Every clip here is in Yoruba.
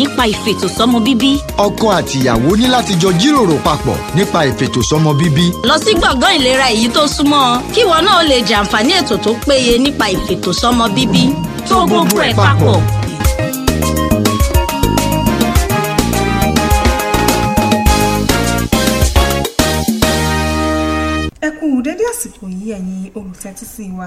nípa ìfètòsọ́mọ bíbí. ọkọ àtìyàwó ní láti jọ jíròrò papọ̀ nípa ìfètòsọ́mọ bíbí. lọ sí gbọ̀ngàn ìlera èyí tó súnmọ́ ọ kí ìwọ náà lè jàǹfààní ètò tó péye nípa ìfètòsọ́mọ bíbí. tó gbogbo ẹ̀ papọ̀. ẹ kú dédé àsìkò yìí ẹ̀yin olùtẹ́tí sí wa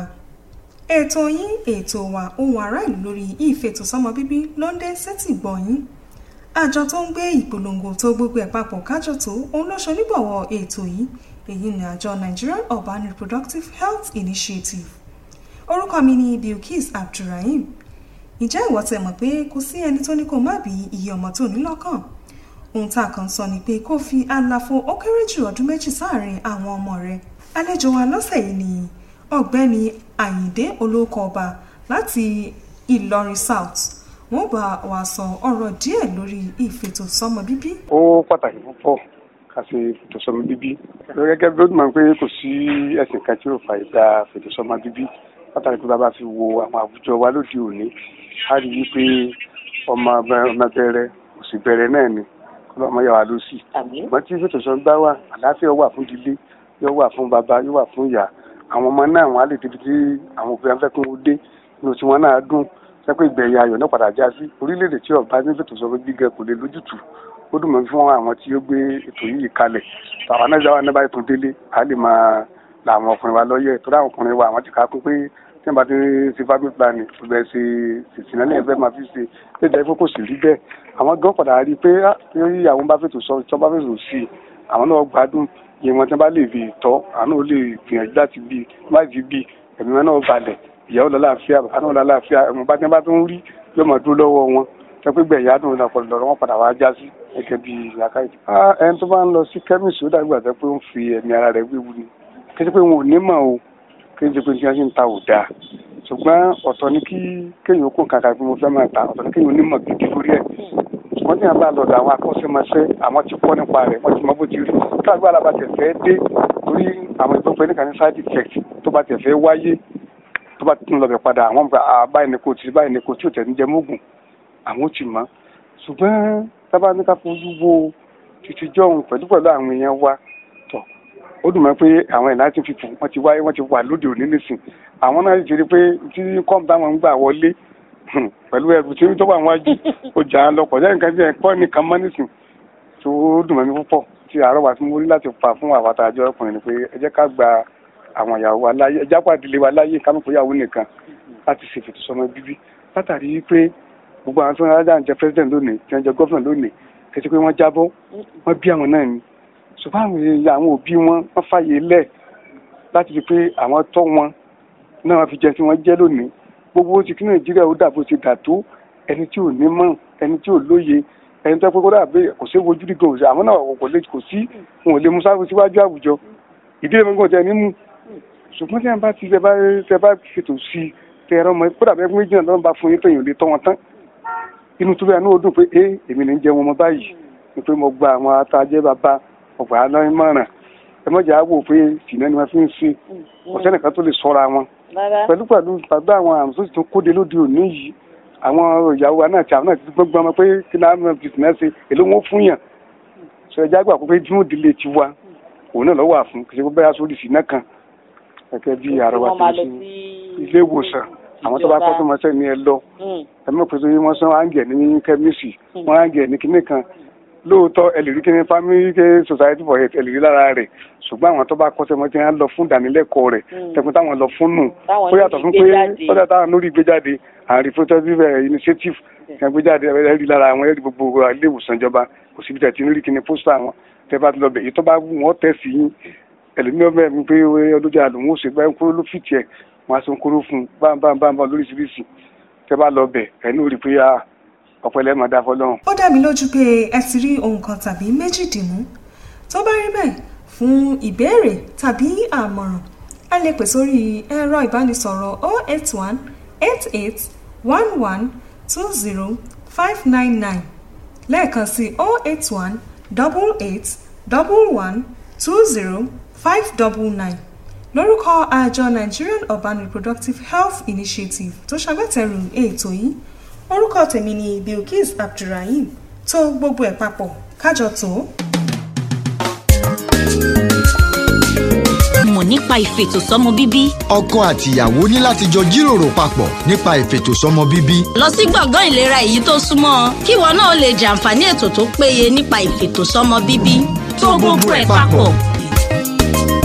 ètò yín ètò wa ohun ará ìlú lórí ìfètòsọ́mọ bíbí ló ń dé sétí gbọ́ yín àjọ tó ń gbé ìpolongo tó gbogbo ẹ̀ papọ̀ kájọ tó òun ló ṣonígbọ̀wọ́ ètò yìí èyí ni àjọ Nigerian Urban Reproductive Health Initiative orúkọ mi ni Bilkis Abdulrahim ǹjẹ́ ìwọ tẹ̀ mọ̀ pé kò sí ẹni tó ní kó má bí iye ọmọ tó ní lọ́kàn ohun tá a kàn sọ ni pé kó fi àlàfo ó kéré jù ọdún méjì sáàrin àwọn ọmọ rẹ̀ àlejò wa lọ́sẹ̀ yìí ni ọ̀gbẹ́ni Àyìndé olóko ọba láti Ìlọrin South wọ́n bá wa sọ ọ̀rọ̀ díẹ̀ lórí ìfètòsọ́mọ bíbí. ó pàtàkì púpọ̀ ká ṣe fètòsọ́mọ bíbí gẹ́gẹ́ bí ó dùn mọ́ pé kò sí ẹ̀sìn kan tí ó fà ìgbà fètòsọ́mọ bíbí pàtàkì pé bàbá fi wo àwọn àwùjọ wa lóde òní a rí i pé ọmọ ọmọ bẹ̀rẹ̀ òsì bẹ̀rẹ̀ náà ni ọlọ́mọ yà wá ló sì ṣùgbọ́n tí fètòsọ́mọ bá wà àlàáfíà wà fún ìdílé yóò wà fún bàbá yóò wà fún ìyá àwọn ọmọ náà wọn á lè débi tí àwọn òbí wọn fẹ́ kí wọ́n dé inú tí wọ́n náà dùn sẹ́pẹ́ ìgbẹ̀yìn ayọ̀ náà padà já sí orílẹ̀-èdè tí ọba ní fètòsọ́mọ gbígbẹ kò lè lójútùú ó dùn mọ́ fún àwọn tí ó gbé ètò yìí kalẹ̀ àwọn náà jáwọ́ náà báyìí tó délé a lè máa la àwọn ọkùnrin wa lọ́yẹ̀ torí àwọn ọkùnrin wa àwọn ti ká kún pé tí wọ́n bá ti ṣe family planning kò bẹ́ẹ̀ ṣe ìsìn náà ẹgbẹ́ máa fi ṣe pé ìdájọ́ pé kò sì rí bẹ́ẹ̀ àwọn gan padà rí i pé tí àwọn bá fètò sọ tí wọ́n bá fètò sí i àwọn náà gbádùn iye wọn tí wọ́n bá lè fi tọ́ àwọn náà lè gbìyànjú láti bí má ti bí ẹ̀mí wọn náà balẹ̀ ìyàwó lọ láàfíà bàbá náà lọ láàfíà ẹ̀mọ́ bá tí wọ́n bá tó ń rí yóò máa dúró lọ́wọ́ wọn sọ pé gbẹ̀yìn adùn náà pọ̀lọ̀ lọ́rọ́ wọn padà wá já sí gẹ́gẹ́ bí làákàyè. ẹni tó bá ń lọ sí kẹ́míìsì ó dàbí àtẹ pé ó ń fi ẹ̀mí ara rẹ̀ wéwu ni kí ẹ pé wọn ò ní mọ̀ o kí ẹ pé tí wọ́n ṣe ń ta ò dáa ṣùgbọ́n ọ̀tọ̀ ni kí kéèyàn kó kàkà pé mo fẹ́ máa ta ọ̀tọ̀ ni kéèyàn onímọ̀ gidi lórí ẹ̀ ṣùgbọ́n tí wọ́n bá lọ́dọ̀ àwọn akọ́ṣẹ́mọṣẹ́ àwọn ti kọ́ nípa rẹ̀ wọ́n ti mọ bó ti rí káàgbé alábàtẹ̀ fẹ́ dé torí àwọn ìgbọ́pẹ́ níkan ní side effect tó bá tẹ̀ fẹ́ wáyé tó bá tún lọ bẹ̀ padà àwọn báyìí ni kò tí báyìí ni kò tí ò tẹ̀ ní jẹ mógùn àwọn ò ti mọ̀ ṣùgbọ́n tábà ní ká fojú wo títí jọ̀hún pẹ̀lú pẹ̀lú àwọn èèyàn wa tọ̀ ó dùn mọ́ pé àwọn ẹ̀ láti fipò wọ́n ti wáyé wọ́n ti wà lóde òní nísìn àwọn náà ti rí pé tí kọ́ńtà wọn ń gbà wọlé pẹ̀lú ẹrù tí tó wà wájú ó jà á lọ́pọ̀ lẹ́yìn kan tí ẹ̀ kọ́ nìkan mọ́ nísìn tó dùn mọ́ mi púpọ̀ tí àárọ̀ wa tí mo rí láti fà fún àwọn àtàjọ ọkùnrin ni pé ẹ jẹ́ ká gba àwọn ìyàwó wa láyé ẹ jápọ̀ àdìlé wa láyé ká mọ̀ pé ìyàwó nìkan láti ṣèfètò sọmọ bíbí látàrí pé gbogbo àwọn tí wọn rájà ń jẹ president lónìí tí wọn jẹ gọvnà lónìí kẹsí pé wọn jábọ́ wọn bí àwọn náà ni ṣùgbọ́n àwọn èèyàn àwọn òbí wọn wọn fàyè lẹ̀ láti fi pé àwọn tọ́ wọn náà wọn fi jẹ tí wọn jẹ lónìí gbogbo ti kí nàìjíríà ó dà bó ti dà tó ẹni tí ò ní mọ̀ ẹni tí ò lóye ẹni tó pé kó dàbí kò sí ojú rí gan àwọn náà kò lè kò sí wọn ò lè mú sáfù síwájú àwùjọ ìdílé mi kò tẹ ní mú ṣùgbọ́n tí wọn bá ti tẹ bá ṣètò sí i tẹ ẹ̀rọ mọ kódà bẹ́ẹ̀ méjì náà ló ń bá fún yín tẹ̀yìn ò lè tọ́ wọn tán inú tó bẹ́ẹ̀ ní ó dùn pé ẹ èmi ní jẹun ọmọ báyìí ni pé mo gba àwọn atajẹ́ bàbá ọgbà aláìmọ̀ràn ẹ mọ̀jà á wò pé tìǹà ni wọ́n fi ń ṣe ọ̀sẹ̀ nìkan tó lè sọ́ra wọn pẹ̀lú pẹ̀lú pàgbé àwọn àrùn tó sì tún kóde lóde òní yìí àwọn ìyàwó wa náà ti àwọn náà ti gbọ́ngbọ́n ọmọ pé kí náà mọ̀ fi tìǹà ṣe èló wọn fún yàn sọ ẹja gbà pé dúró délé ti wa òun náà lọ́wọ́ àfún kì í ṣe pé bẹ́ẹ̀ aṣọ òdìsí náà kan gẹ́gẹ́ bí àrọwà tó ń ṣe ilé ìwòsàn àwọn tó bá kọ́ tó máa sẹ́ ni ẹ lọ ẹ mọ̀ pé wọ́n sọ áńgẹ̀ ní kẹ́míìsì wọ́n áńgẹ̀ ní kinní kan lóòótọ́ ẹ lè rí kíní family society for health ẹ lè rí lára rẹ̀ ṣùgbọ́n àwọn tó bá kọ́ sẹ́mọ́ tí wọ́n lọ fún ìdánilẹ́kọ̀ọ́ rẹ̀ tẹ̀kún táwọn lọ fún nù ó yàtọ̀ fún pé ó dà táwọn lórí ìgbéjáde àwọn reproductive initiative kan gbéjáde ẹ rí lára àwọn ẹ rí gbogbo ilé ìwòsàn ìjọba kò síbi tẹ̀ tí ń rí kíní pósítà wọn tẹ bá ti lọ bẹ̀ èyí tó bá wù wọ́n tẹ̀ sí yín ẹlòmíràn mẹ́rin pé ọdún àlùmọ́ òṣègbè ńkúrò ló fìtì ẹ̀ wọn aṣọ nkúrò fún bámbámbámbá lóríṣiríṣi tẹ bá lọ bẹ ẹni ò rí pé ọpẹlẹ máa dá fọlọ́run. ó dá mi lójú pé ẹ ti rí ohun kan tàbí méjì dìmú tó bá rí bẹ́ẹ̀ fún ìbéèrè tàbí àmọ̀ràn ẹ lè pè sórí ẹ̀rọ ìbánisọ̀rọ̀ 081 88 11 20 599 lẹ́ẹ̀kan sí 081 88 11 20 599 lórúkọ àjọ Nigerian Urban Reproductive Health Initiative tó ṣagbátẹrù ètò yìí orúkọ tèmi ni bilkis abdulrahim tó gbogbo ẹ̀ papọ̀ kájọ tó. mọ̀ nípa ìfètòsọ́mọ bíbí ọkọ àtìyàwó ní láti jọ jíròrò papọ̀ nípa ìfètòsọ́mọ bíbí lọ sí gbọ̀ngàn ìlera èyí tó súnmọ́ ọ kí ìwọ náà lè jàǹfààní ètò tó péye nípa ìfètòsọ́mọ bíbí tó gbogbo ẹ̀ papọ̀.